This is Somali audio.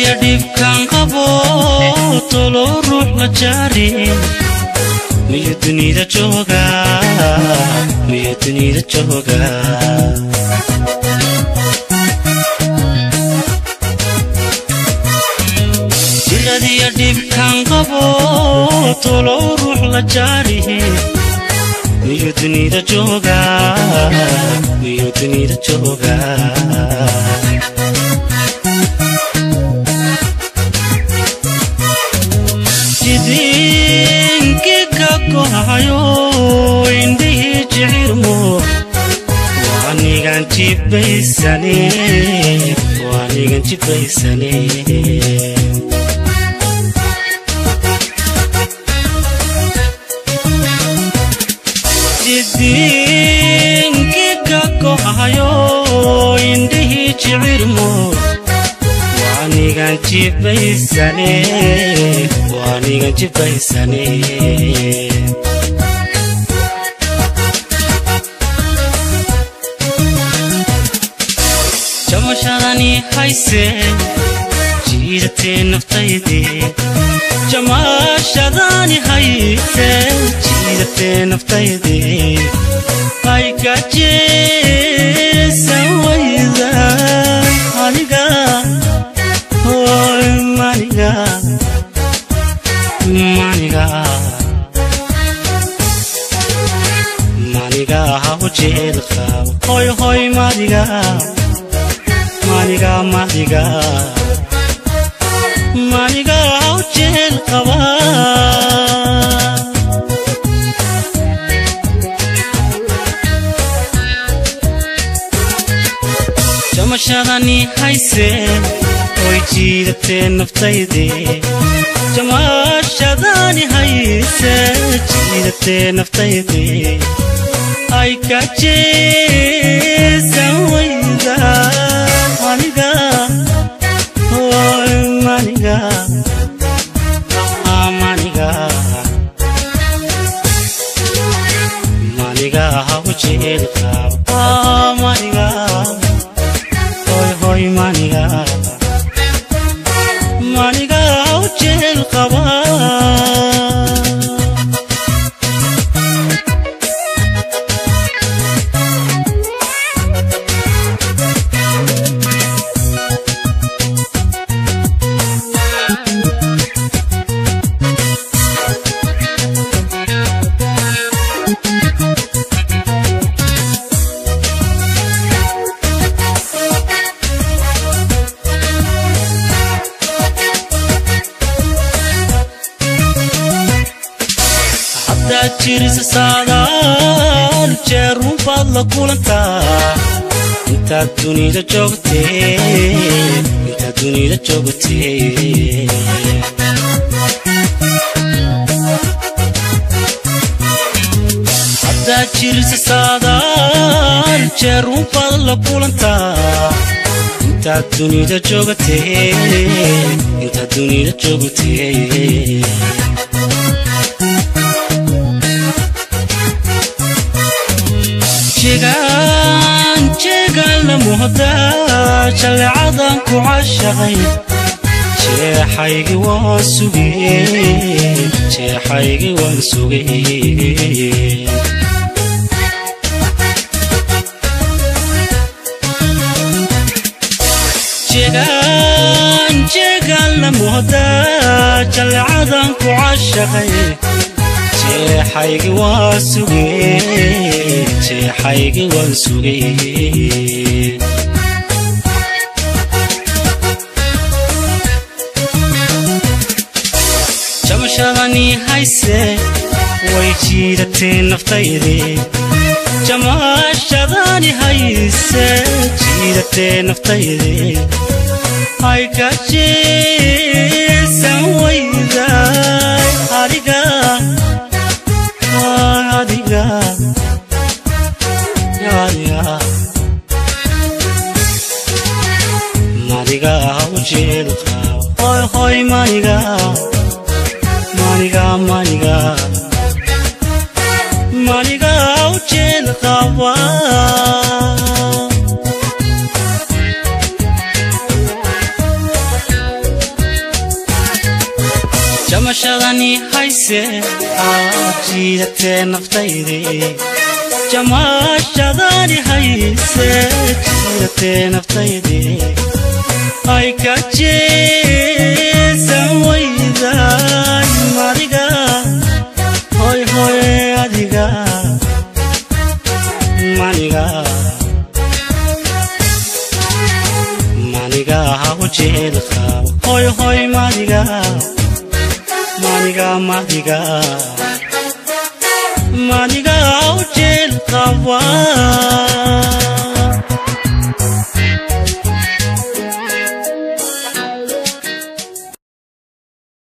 jiradiya dhibkan qabo tolo ruux la jaari miyu dunida jooga miyu dunida jooga jiradiya dhibkan qabo tolo ruux la jaari miyu dunida jooga miyu dunida jooga jidinki ka kohayo indhihii jicirmo waanigan jibaysane waanigan jibaysane jidinki ka kohayo indhihii jicirmo waanigan jibaysane waanigan jibaysane jamashadani hayse jiidatee naftaydii jamashadani hayse jiidatee naftaydii ay gajeesan wayda aniga hoy maniga maniga maniga haw jeel qab hoy hoy madiga maniga madiga maniga haw jeel qaba jamashadani hayse way jiidatee naftaydii jamashadani hayse jiidatee naftaydii ay ka jeesan wayda maniga hoy maniga maniga maniga haw jeel qab maniga hoy hoy maniga maniga haw jeel qaba haddaad jirisa saadaal jeerun baad la kulantaa intaad dunida joogtee intaad dunida joogtee haddaad jirisa saadaal jeerun baad la kulantaa intaad dunida joogtee intaad dunida joogtee jegaan jeegaan la muhdaa jallecadan ku cashaqay jeexaygi waan sugee jeexaygi waan sugee jegaan jeegaan la muhdaa jallecadan ku cashaqay jeexaygi waan sugee jeexaygi waan sugee jamashadani hayse way jiidatee naftaydii jamashadani hayse jiidatee naftaydii ay ka jeesan wayday adiga adiga adiga maniga hawjeel qaba hoy hoy maniga maniga maniga maniga hawjeel qaba jiidatee naftaydii jamaashadaani hayse jiidatee naftaydii ay ka jeesan wayday adiga hoy hoy adiga maniga maniga ha u jeel qabo hoy hoy madiga maniga madiga maniga ha u jeel qaba